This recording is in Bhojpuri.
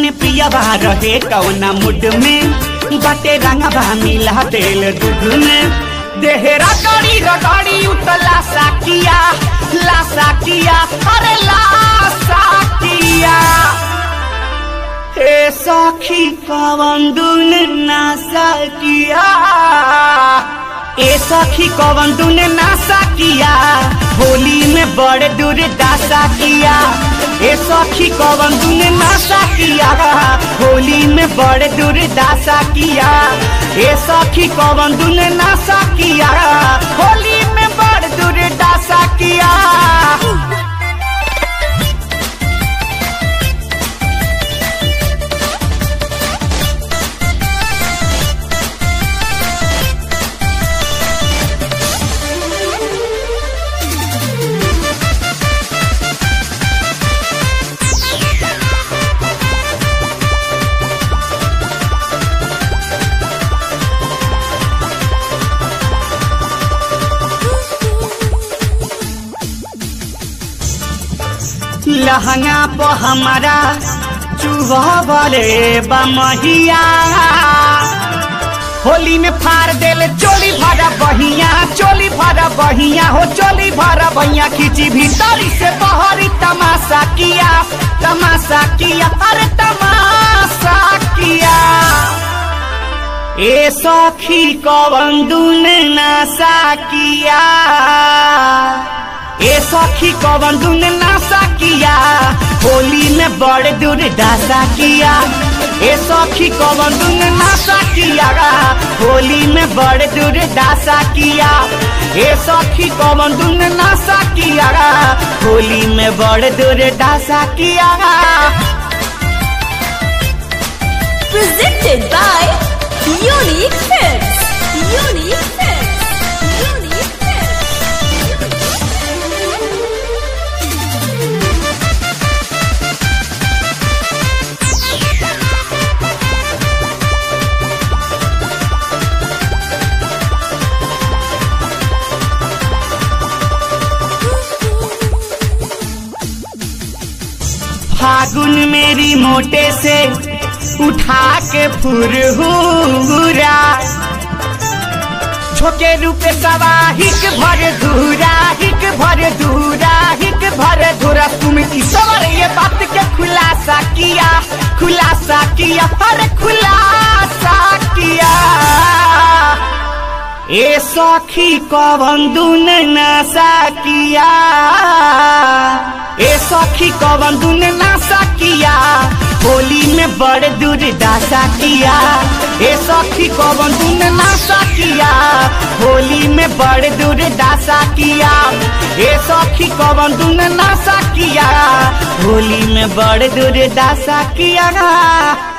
जाने पियावा रहे कौना मुड में बटे रंगवा मिला तेल दूध में देहरा गड़ी रगड़ी उतला साकिया ला साकिया अरे ला साकिया हे सखी कवन दुन ना सकिया ए सखी कवन दुन ना सकिया होली में बड़े दूर दासा किया ए सखी कवन दुन ना सकिया होली में बड़े दूर दासा किया ए सखी कवन दुन ना सकिया होली में बड़े दूर दासा किया लहंगा पर हमारा चूहा वाले बमहिया होली में फाड़ देले चोली भरा बहिया चोली भरा बहिया हो चोली भरा बहिया खींची भीतरी से बहरी तमाशा किया तमाशा किया अरे तमाशा किया ए सखी कवन दुन नासा किया ए सखी कवन दुन नासा किया होली में बड़े दूर दासा किया ए सखी कवन दुन नासा किया होली में बड़े दूर दासा किया ए सखी कवन दुन नासा किया होली में बड़े दूर दासा किया presented by Unique Films. Unique Films. Unique Films. फागुन मेरी मोटे से उठा के फुरहुरा छोके रूपे सवा हिक भर धूरा हिक भर धूरा हिक भर धूरा तुम ईश्वर ये बात के खुलासा किया खुलासा किया अरे खुलासा किया ए सखी कवन दुन नासा किया ए सखी कवन दुन नासा किया होली में बड़े दूर दासा किया ए सखी कवन दुन नासा किया होली में बड़े दूर दासा किया ए सखी कवन दुन नासा किया होली में बड़े दूर दासा किया